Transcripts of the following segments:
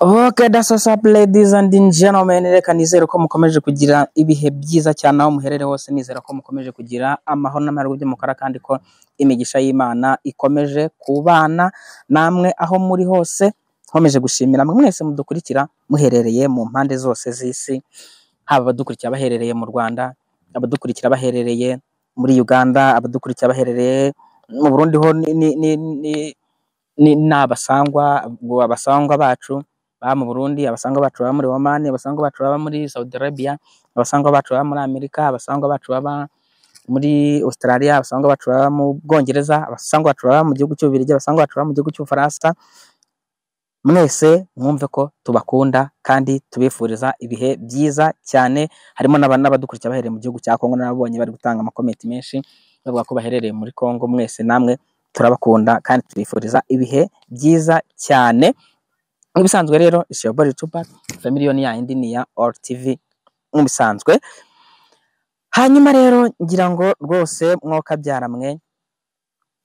Ok, dasa ladies and gentlemen, reka nizere ko mukomeje kugira ibihe byiza cyane aho muherere hose, nizera ko mukomeje kugira amahoro n'amahirwe by'umukara kandi ko imigisha y'Imana ikomeje kubana namwe aho muri hose, nkomeje gushimira mwe mwese mudukurikira muherereye mu mpande zose z'isi, haba abadukurikira baherereye mu Rwanda, abadukurikira baherereye muri Uganda, abadukurikira baherereye mu Burundi ho ni, ni, ni, ni, ni, ni abasangwa, abasangwa bacu baba mu Burundi, abasangwa bacu baba muri Oman, abasangwa bacu baba muri Saudi Arabia, abasangwa bacu baba muri Amerika, abasangwa bacu baba muri Australia, abasangwa bacu baba mu Bwongereza, abasangwa bacu baba mu gihugu cy'Ububiligi, abasangwa bacu baba mu gihugu cy'Ubufaransa. Mwese mwumve ko tubakunda kandi tubifuriza ibihe byiza cyane, harimo n'aba- n'abadukurikira bahereye mu gihugu cya Kongo, nababonye bari gutanga amakomenti menshi bavuga ko baherereye muri Kongo. Mwese namwe turabakunda kandi tubifuriza ibihe byiza cyane. Nk'ibisanzwe rero it's your body Tupac, Chameleone yayindi ni iya All TV nk'ibisanzwe. Hanyuma rero ngira ngo rwose mwokabyara mwe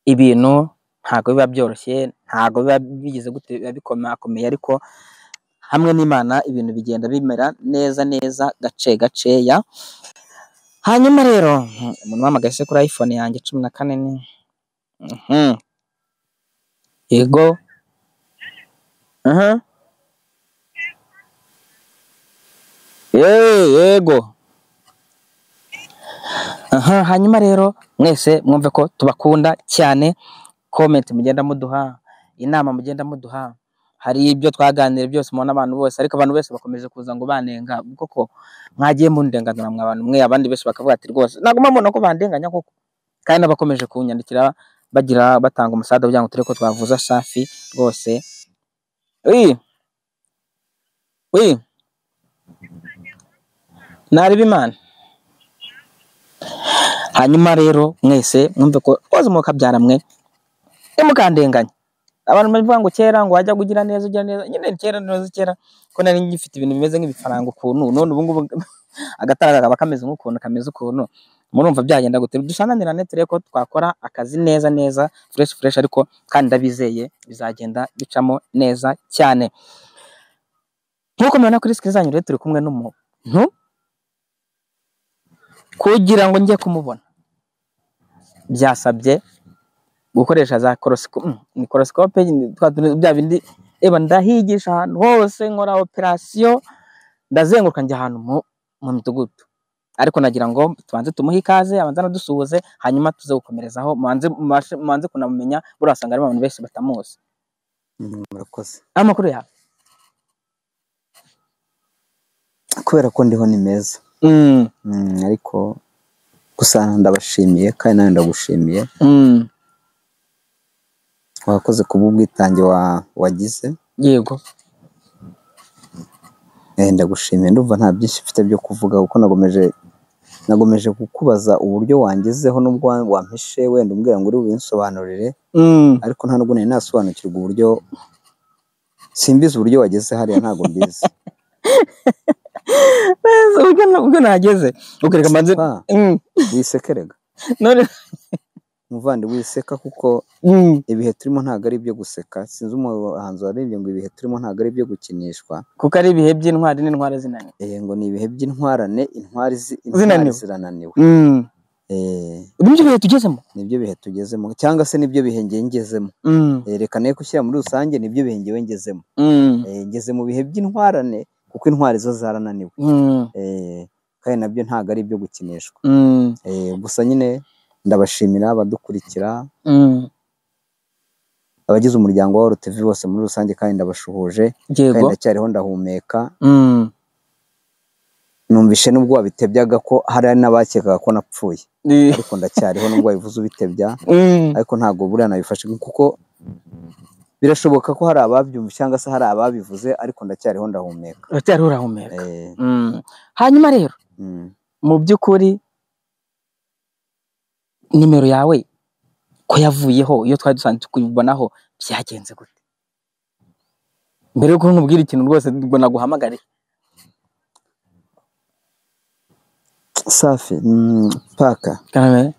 ibintu ntabwo biba byoroshye, ntabwo biba bigize gute biba bikomakomeye ariko hamwe n'Imana ibintu bigenda bimera neza neza gace gaceya. Hanyuma rero mhm, umuntu wampagaye se kuri iPhone yanjye cumi na kane ni mhm, yego aha, ye- yego Aha, hanyuma rero mwese mwumve ko tubakunda cyane comment mugenda muduha inama mugenda muduha hari ibyo twaganiriye byose mubona abantu bose ariko abantu bose bakomeje kuza ngo banenga koko mwagiye mundenganira mwa abantu mwe abandi benshi bakavuga ati rwose naguma mbona ko bandenganya koko kandi n'abakomeje kunyandikira bagira batanga umusada kugira ngo turebe ko twavuza safi rwose uyi uyi ntareba imana hanyuma rero mwese mwumve ko rwose mukabyara mwe ntimukandenganye abantu bavuga ngo kera ngo wajya kugira neza ugira neza nyine kera neza kera ko nari ngifite ibintu bimeze nk'ibifaranga ukuntu none ubu ngubu agatara kaba kameze nk'ukuntu kameze ukuntu murumva byagenda gute dusanganirane turebe ko twakora akazi neza neza fresh fresh ariko kandi ndabizeye bizagenda bicamo neza cyane nk'uko mubona kuri sikiri zanyu rero turi kumwe n'umuntu kugira ngo njye kumubona byasabye gukoresha za korosikope mikorosikope twa tuntu bya bindi eba ndahigisha ahantu hose nkora operasiyo ndazenguruka njya ahantu mu, mu midugudu ariko nagira ngo tubanze tumuhe ikaze abanze anadusuhuze hanyuma tuze gukomerezaho mubanze mubashe- mubanze kunamumenya buriya wasanga harimo abantu benshi batamuzi Mm, murakoze amakuru yawe kubera ko ndiho ni meza Mm, Mm, ariko gusa ndabashimiye kandi nawe ndagushimiye mm, wakoze ku bw'ubwitange wa, wagize yego Eh, ndagushimiye ndumva nta byinshi mfite byo kuvuga kuko nagomeje nagomeje kukubaza uburyo wangezeho n'ubwo wa- wampishe wenda umbwira ngo uri bubinsobanurire Mm, ariko nta nubwo nari nasobanukirwa uburyo simbizi uburyo wageze hariya ntabwo mbizi neza, ubwo na- ubwo nageze ukareka mbanze pa mm, wisekerega none muvandimwe wiseka kuko mm, ibihe turimo ntabwo ari ibyo guseka sinzi umuhanzi waririmbye ngo ibihe turimo ntabwo ari ibyo gukinishwa kuko ari ibihe by'intwari n'intwari zinaniwe eh ngo ni ibihe by'intwarane intwari zi- intwari zinaniwe zirananiwe Mm, eh ibi nibyo bihe tugezemo nibyo bihe tugezemo cyangwa se nibyo bihe ngiye ngezemo Mm, Eh, reka nayo kushyira muri rusange nibyo bihe ngiwe ngezemo mm, Eh, ngeze mu bihe by'intwarane kuko intwari zo zarananiwe mm. Eh, kandi nabyo ntabwo ari ibyo gukinishwa Mm, Eh, gusa nyine ndabashimira abadukurikira mm, abagize umuryango wa RTV bose muri rusange kandi ndabashuhuje kandi yego ndacyariho ndahumeka mm, numvishe nubwo wabitebyaga ko hari n'abakekaga ko napfuye ni- ariko ndacyariho nubwo wabivuze ubitebya mm, ariko ntabwo buriya nabifashe kuko birashoboka ko hari ababyumva cyangwa se hari ababivuze ariko ndacyariho ndahumeka uracyari urahumeka Eh, Mm. hanyuma rero mm. mu by'ukuri nimero yawe ko yavuyeho iyo twari dusanzwe kuyibonaho byagenze gute mbere yuko nkubwira ikintu rwose ngo naguhamagare safi mm, paka Karame.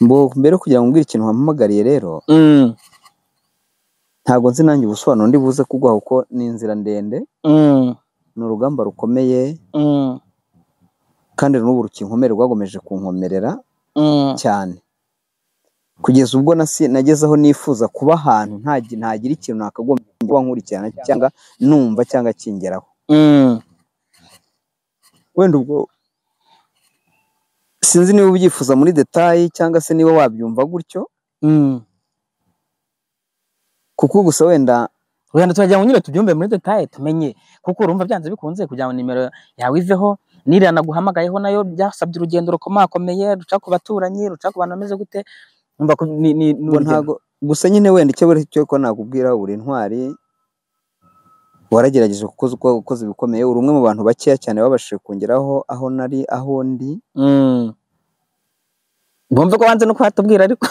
mbo mbere yo kugira ngo mbwire ikintu wampamagariye rero Mm, ntabwo nzi nanjye ubusobanuro ndi buze kuguha kuko ni inzira ndende Mm, ni urugamba rukomeye mm, kandi n'ubu rukinkomere rwagomeje kunkomerera mm, cyane kugeza ubwo nasi- nageze aho nifuza kuba ahantu ntagi- ntagira ikintu nakagombye kuba nkurikirana cyangwa numva cyangwa akingeraho mm. wenda ubwo sinzi niba ubyifuza muri detayi cyangwa se niba wabyumva gutyo Mm. kuko gusa wenda wenda turagira ngo nyine tubyumve muri detaye tumenye kuko urumva byanze bikunze kugira ngo nimero yawe iveho n'iriya naguhamagayeho nayo byasabye urugendo rukomakomeye ruca ku baturanyi ruca ku bantu bameze gute Urumva ko ni- ni- ni ngo urugendo. ntago gusa nyine wenda icyo buri cyo ko nakubwira uri intwari waragerageje kuko uzi ko wakoze ibikomeye uri umwe mu bantu bakeya cyane babashije kongeraho aho nari aho ndi Mm. bumve ko wanze no kuhatubwira ariko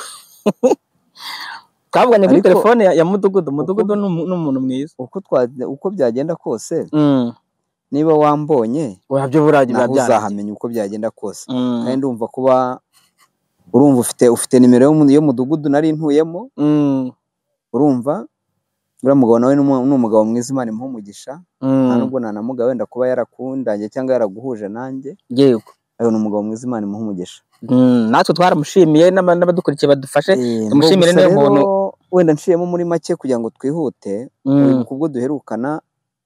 twavuganye kuri Ariko- telefone ya, ya mudugudu mudugudu ni umu- ni umuntu mwiza uko twa- uko byagenda kose Mm. niba wambonye urabyo burabyo biba naho byarangiye. uzahamenya uko byagenda kose Mm. kandi ndumva kuba urumva ufite ufite nimero yo mu- y'umudugudu nari ntuyemo Mm. urumva uriya mugabo nawe ni umu- ni umugabo mwiza imana imuha umugisha Mm. nta nubwo nanamuga wenda kuba yarakundanye cyangwa yaraguhuje nanjye yego ayo ni umugabo mwiza imana imuha umugisha Mm, natwe twaramushimiye n'aba- n'abadukurikiye badufashe Eh, tumushimire mbwo gusa niyo muntu- rero, wenda nciyemo muri make kugira ngo twihute Mm. ubwo duherukana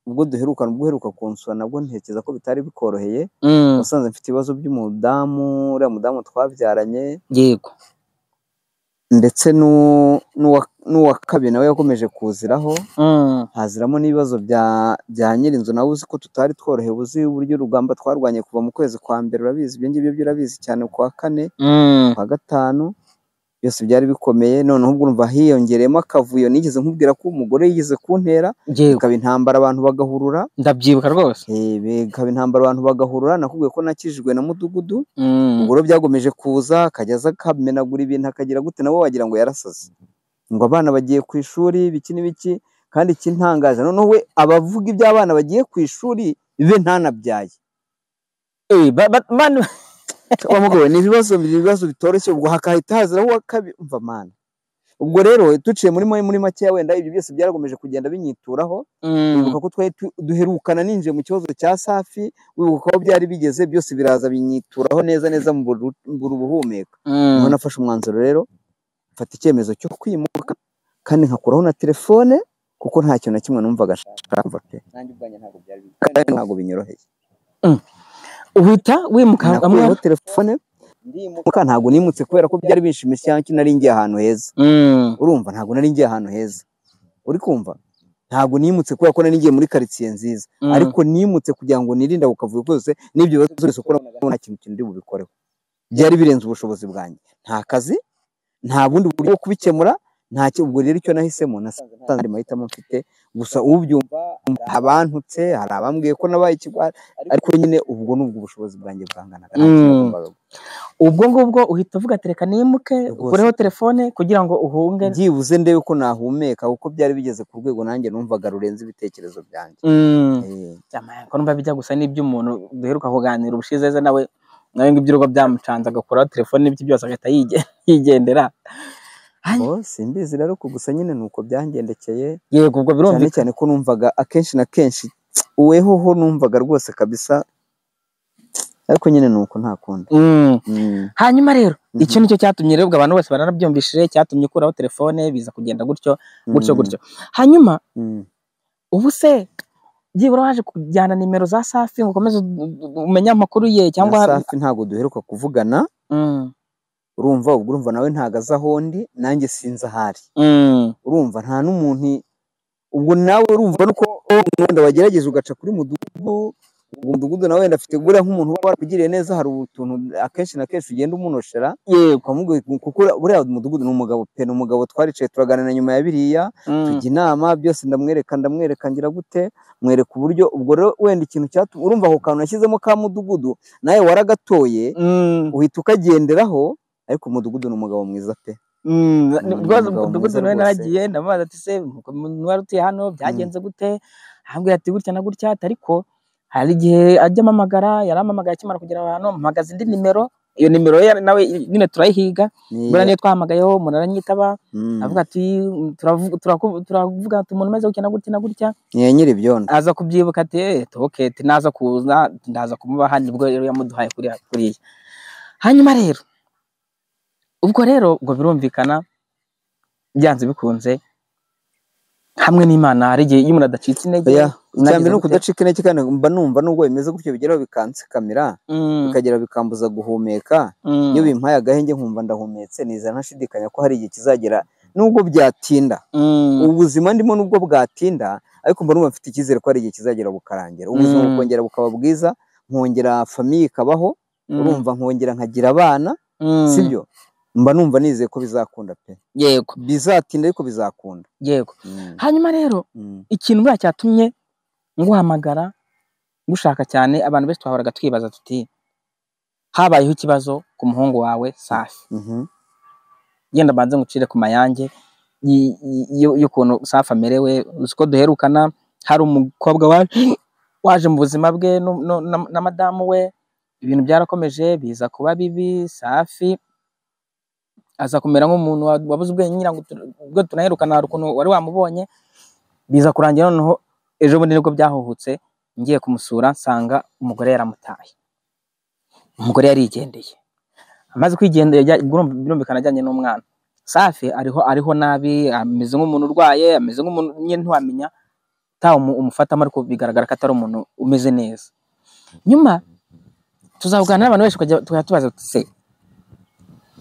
ubwo duherukana ubwo uheruka kunsura nabwo ntekereza ko bitari bikoroheye Mm. wasanze mfite ibibazo by'umudamu uriya mudamu twabyaranye yego ndetse n'u- n'uwa- n'uwa kabiri nawe yakomeje kuziraho Mm. haziramo n'ibibazo bya bya nyirinzu nawe uzi ko tutari tworohewe uzi uburyo urugamba twarwanye kuva mu kwezi kwa mbere urabizi ibyo ngibyo byo urabizi cyane ku wa kane Mm. kwa gatanu byose byari bikomeye noneho ubwo urumva hiyongereyemo akavuyo nigeze nkubwira ko umugore yigeze kuntera yego ikaba intambara abantu bagahurura ndabyibuka rwose eh, bikaba intambara abantu bagahurura nakubwiye ko nakijijwe na mudugudu Mm. ubwo rero byagomeje kuza akajya aza akamenagura ibintu akagira gute nawe wagira ngo yarasaze ngo abana bagiye ku ishuri biki n'ibiki kandi ikintangaje noneho we abavuga iby'abana bagiye ku ishuri be ntanabyaye Eh, ba- ba- manu- wa mugabo we, ni ibibazo ni ibibazo bitoroshye ubwo hakahita haziraho uwa kabiri umva mana ubwo rero duciye muri muri makeya wenda ibyo byose byaragomeje kugenda binyituraho Mm. wibuka ko twari tu- duherukana ninjiye mu kibazo cya safi wibuka aho byari bigeze byose biraza binyituraho neza neza mu buru- mu buhumeka Mm. niho nafashe umwanzuro rero mfata icyemezo cyo kwimuka kandi nkakuraho na telefone kuko nta kintu na kimwe numvaga nshaka pe nanjye ubwanjye ntabwo byari bikwiye, kandi ntabwo binyoroheye uhita wimuka hamwe nakuraho telefone ndimuka ntabwo nimutse kubera ko byari bishimishije cyangwa nari ngiye ahantu heza Mm. urumva ntabwo nari ngiye ahantu heza uri kumva ntabwo nimutse kubera ko nari ngiye muri karitsiye nziza Mm. ariko nimutse kugira ngo nirinde ako kavuyo kose n'ibyo bibazo byose ukora nta kintu kindi bubikoreho byari birenze ubushobozi bwanjye nta kazi nta bundi buryo bwo kubikemura nta ki- ubwo rero icyo nahisemo nasanze ari mahitamo mfite gusa ubyumva abantutse hari abambwiye ko nabaye ikigwari ariko nyine ubwo ni ubwo ubushobozi bwanjye bwanganaga nta kintu Mm. nagombaga gukora. ubwo ngubwo uhita uvuga tereka nimuke Rwose. ukureho telefone kugira ngo uhunge byibuze ndebe ko nahumeka kuko byari bigeze ku rwego nanjye numvaga rurenze ibitekerezo byanjye Mm. Eh. Jamani, ko numva bijya gusa n'iby'umuntu duheruka kuganira ubushize nawe nawe ngibyo urugo byamucanze agakuraho telefone n'ibyo byose agahita yige- yigendera Ay. Oh, simbizi rero ko gusa nyine ni uko byangendekeye yego ubwo cyane birumvikana cyane ko numvaga akenshi na kenshi uwehoho numvaga rwose kabisa ariko nyine ni uko nta kundi Mm. Mm. hanyuma rero Mhm. icyo nicyo cyatumye rero ubwo abantu bose baranabyumvishije cyatumye ukuraho telefone biza kugenda gutyo gutyo Mm. gutyo hanyuma Mm. ubu se byibura waje kujyana nimero za safi ngo ukomeze u- u- umenye amakuru ye cyangwa na safi ntabwo duheruka kuvugana Mm, urumva ubwo urumva nawe ntago azi aho ndi nanjye sinzi ahari mm, urumva nta n'umuntu ubwo nawe urumva nuko wenda wagerageza ugaca kuri mudugudu uwo mudugudu nawe wenda afite gura nk'umuntu uba warakugiriye neza hari utuntu akenshi na kenshi ugenda umunoshera yego ukamubwira kuko buriya mudugudu ni umugabo pe ni umugabo twaricaye turaganira nyuma ya biriya mm, tujya inama byose ndamwereka ndamwereka ngira gute mwereka uburyo ubwo rero wenda ikintu cyatuma urumva ako kantu nashyizemo ka mudugudu nawe waragatoye mm, uhita ukagenderaho ariko umudugudu ni umugabo mwiza pe mm, ni rwose umugabo umudugudu mwiza nawe rwose. naragiye ndamubaza ati se nuko mu- wari utuye hano byagenze gute arambwira ati gutya na gutya ati ariko hari igihe ajya amamagara yarampamagaye akimara kugera ahantu mpagaze indi nimero iyo nimero ye nawe nyine turayihiga buriya niyo twahamagayeho umuntu aranyitaba Mm. avuga ati "Turavu- turaku- turavuga ati umuntu umeze gutya na gutya na gutya Ni nyiribyondo aza kubyibuka ati "Eh, toketi naza kuza ndaza kumuba hano nibwo rero yamuduhaye kuriya kuriya hanyuma rero ubwo rero ubwo birumvikana byanze bikunze hamwe n'imana hari igihe iyo umuntu adacitse intege oya icya nagize mbere ni gute? ukudacika intege kandi mba numva nubwo bimeze gutyo bigeraho bikansikamira Mm, bikagera bikambuza guhumeka mm, iyo bimpaye agahenge nkumva ndahumetse nizera ntashidikanya ko hari igihe kizagera nubwo byatinda mm, ubuzima ndimo nubwo bwatinda ariko mba numva mfite icyizere ko hari igihe kizagera bukarangira ubuzima Mm. bukongera bukaba bwiza nkongera famiye ikabaho mm, urumva nkongera nkagira abana mm. sibyo mba numva nizeye ko bizakunda pe yego bizatinda ariko bizakunda yego Mm, hanyuma rero mm, ikintu buriya cyatumye nguhamagara ngushaka cyane abantu benshi twahoraga twibaza tuti habayeho ikibazo ku muhungu wawe safi mhm, genda mbanze ngucire ku mayange y- y- y- y'ukuntu safi amerewe uzi ko duherukana hari umukobwa wa- waje mu buzima bwe nu- nu- na- na madamu we ibintu byarakomeje biza kuba bibi safi aza kumera nk'umuntu wa- wabuze ubwenge ngira ngo tu- ubwo tunaherukana hari ukuntu wari wamubonye biza kurangira noneho ejo bundi nibwo byahuhutse ngiye kumusura nsanga umugore yaramutaye umugore yarigendeye amaze kwigendera ajya- birumv- birumvikana ajyanye n'umwana safi ariho ariho nabi ameze nk'umuntu urwaye ameze nk'umuntu nyine ntiwamenya tawe umufatamo ariko bigaragara ko atari umuntu umeze neza nyuma tuzavugana n'abantu benshi tukajya tukajya tubaza tuti se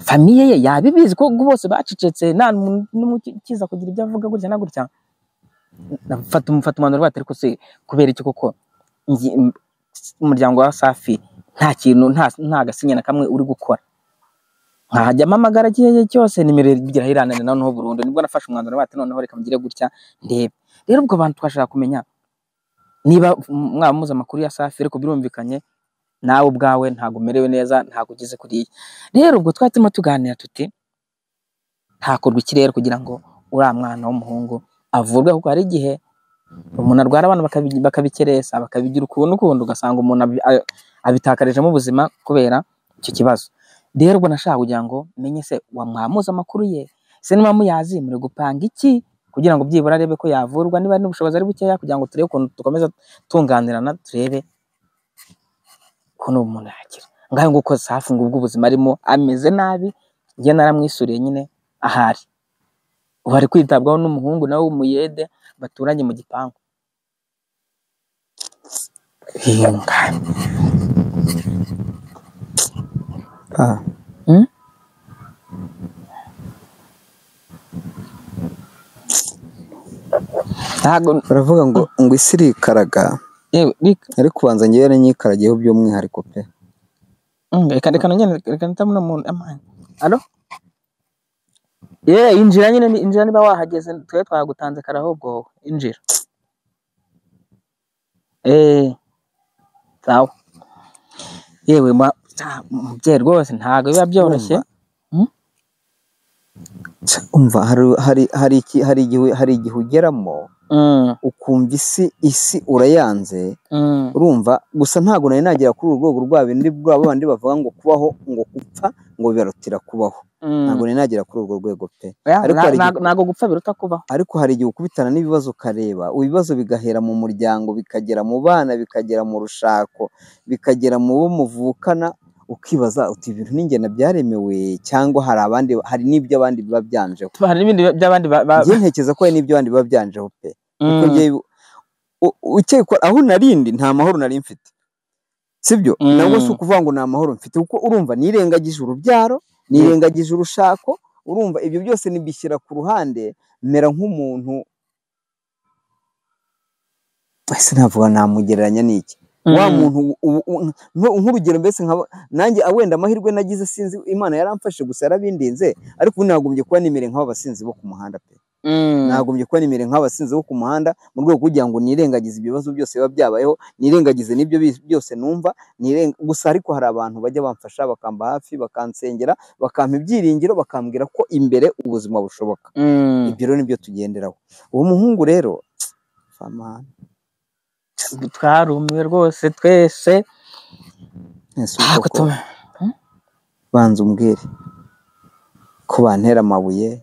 famiye ye yaba ibizi ko bose bacecetse nta muntu n'umwe ukiza kugira ibyo avuga gutya na gutya mfata umufata umwanzuro wate ariko se kubera iki koko njye- m- umuryango wa safi nta kintu nta nta gasinya na kamwe uri gukora nkajya mpamagara igihe cyose nimero igira iranane noneho burundu nibwo nafashe umwanzuro wate noneho reka mugire gutya ndebe rero ubwo bantu twashaka kumenya niba m- mwaba muzi amakuru ya safi ariko birumvikanye nawe ubwawe ntabwo umerewe neza ntabwo ugeze kuriya rero ubwo twari turimo tuganira tuti hakorwa ikirere kugira ngo uriya mwana w'umuhungu avurwe kuko hari igihe umuntu arwara abana bakabi- bakabikerensa bakabigira ukuntu ukundi ugasanga umuntu abi- a- abitakarijemo ubuzima kubera icyo kibazo rero ubwo nashaka kugira ngo menye se wamwamuza amakuru ye se niba muyazi muri gupanga iki kugira ngo byibura arebe ko yavurwa niba n'ubushobozi ari bukeya kugira ngo turebe ukuntu dukomeza tunganirana turebe ukuntu uwo muntu yakira ngaho nguko safi ngo ubwo ubuzima arimo ameze nabi njye naramwisuriye nyine ahari ubu ari kwitabwaho n'umuhungu nawe w'umuyede baturanye mu gipangu ah, ntabwo baravuga ngo ngo isi irikaraga yewe reka ariko ubanza ngewe yaranyikaragiyeho by'umwihariko pe mm, reka reka nongere reka nitamu uno muntu amani alo ye injira nyine ni- injira niba wahageze twe twagutanze karaho ubwo wowe. injira eh sawa yewe ma ah, mubyeyi rwose ntabwo biba byoroshye Tsa, umva hari hari hari iki hari igihe hari igihe ugeramo mm, ukumva isi isi urayanze mm, urumva gusa ntabwo nari nagera kuri uru rwego rwa bindi rwa babandi bavuga ngo kubaho ngo gupfa ngo bibarutira kubaho ntabwo mm. nari nagera kuri urwo rwego pe Oya, ariko na- hari ntabwo- igihe ntabwo gupfa biruta kubaho ariko hari igihe ukubitana n'ibibazo ukareba ibibazo bigahera mu muryango bikagera mu bana bikagera mu rushako bikagera mu bo muvukana ukibaza uti ibintu n'ingena byaremewe cyangwa hari abandi hari n'ibyo abandi biba byanjeho Tuba- hari n'ibindi by'abandi ba- ba- njye ntekereza ko hari n'ibyo abandi biba byanjeho pe kuko Mm, njyewe u- ukekwa aho narindi nta mahoro nari mfite sibyo Mm. nabwo si ukuvuga ngo nta mahoro mfite kuko urumva nirengagije urubyaro nirengagije urushako urumva ibyo byose nibishyira ku ruhande mera nk'umuntu ese navuga namugereranya n'iki wa mm, muntu u- u- u- nk- nk'urugero mbese nkaba nanjye ah, wenda amahirwe nagize sinzi imana yaramfashe gusa yarabindinze ariko ubu nagombye kuba nimere nk'abasinzi bo ku muhanda pe mm. nagombye kuba nimere nk'abasinzi bo ku muhanda mu rwego rwo kugira ngo nirengagize ibibazo byose biba byabayeho nirengagize n'ibyo bi- byose numva niren- gusa ariko hari abantu bajya bamfasha bakamba hafi bakansengera bakampa ibyiringiro bakambwira ko imbere ubuzima bushoboka Mm. ibyo rero nibyo tugenderaho uwo muhungu rero famana twarumiwe rwese twese ese ntabwo ubwoko tuba banza umbwire ko bantera amabuye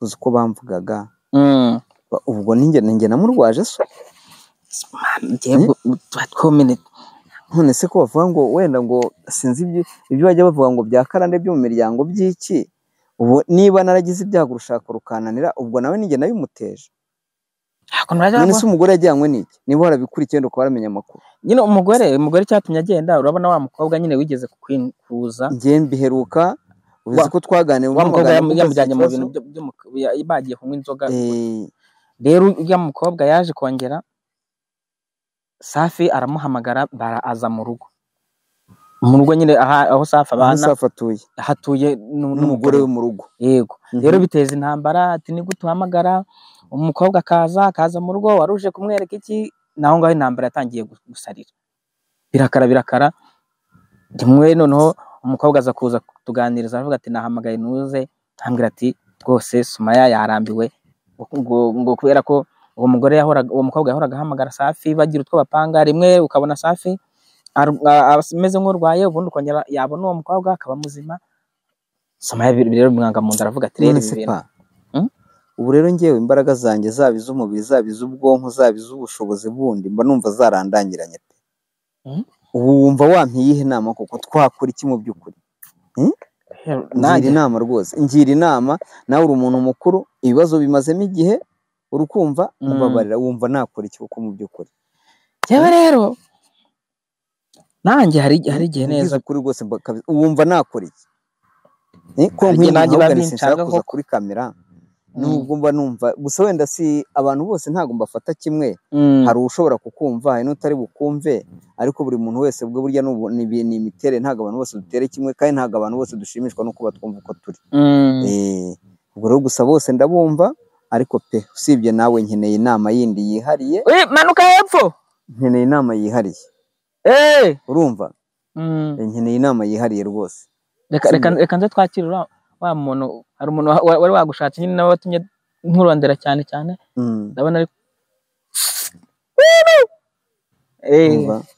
uzi uko bamvugaga Mm. Ba- ubwo ninjye ninjye namurwaje so Man, Dieu, tuba twomene none se ko bavuga ngo wenda ngo sinzi ibyo ibyo bajya bavuga ngo bya karande byo mu miryango by'iki ubu niba naragize ibyago urushaka rukananira ubwo nawe ninjye nayumuteje ntabwo ntajya none se umugore yajyanywe n'iki niba warabikurikiye wenda ukaba waramenya amakuru nyine umugore umugore icyatumye agenda urabona wa mukobwa nyine wigeze kukwin- kuza ngiye mbiheruka uzi Wa- ko twaganiriye wa mukobwa muganira yam- kuko yamujyanye mu iki bintu kibazo. byo- byo mu- ya- bagiye kunywa inzoga Eh, rero uriya mukobwa yaje kongera safi aramuhamagara baraza mu rugo mu rugo nyine aha- aho safi abana Musa afatuye hatuye nu- n'umugore we mu rugo yego rero Mhm. biteza intambara ati ni gute uhamagara umukobwa akaza akaza mu rugo wari uje kumwereka iki naho ngaho intambara yatangiye gu- gusarira birakara birakara rimwe noneho umukobwa aza kuza kutuganiriza aravuga ati nahamagaye ntuze ambwira ati rwose sumaya yarambiwe ngo- ngo ngo kubera ko uwo mugore yahoraga uwo mukobwa yahoraga ahamagara safi bagira utwo bapanga rimwe ukabona safi aru- a- a- ameze nk'urwaye ubundi ukongera yabona uwo mukobwa akaba muzima sumaya bi- rero bimwanga mu nda aravuga ati rero none ibi se bintu pa Mm? ubu rero ngewe imbaraga zanjye zaba iz'umubiri zaba iz'ubwonko zaba iz'ubushobozi bundi mba numva zarandangiranye pe Mm? ubu wumva wampiye iyihe nama kuko twakora iki mu by'ukuri ngira nanjye inama rwose ngira inama nawe uri umuntu mukuru ibibazo bimazemo igihe uri kumva Mm. ubabarira wumva nakora iki kuko mu by'ukuri njyewe rero nanjye hari hari igihe Nkubwize neza ukuri rwose mba kabi- wumva nakora iki Eh, ko Hari igihe nk'uyu nanjye muntu biba ahubwo sinshaka binshaka kuza koko. kuri kamera Mm. nubwo mba numva gusa wenda si abantu bose ntabwo mbafata kimwe Mm. hari ushobora kukumva hari n'utari bukumve ariko buri muntu wese bwe burya ni ubu- ni ibi- ni imiterere ntabwo abantu bose dutere kimwe kandi ntabwo abantu bose dushimishwa no kuba twumva uko turi Mm. Eh, ubwo rero gusa bose ndabumva ariko pe usibye nawe nkeneye inama yindi yihariye Ui, manuka hepfo nkeneye inama yihariye Eh! urumva Mm. Eh, nkeneye inama yihariye rwose reka reka Sibyo. reka nze twakire uriya- wa muntu hari umuntu wa- wa- wari wagushatse nyine nawe watumye nkurondera cyane cyane Mm, ndabona ari urumva?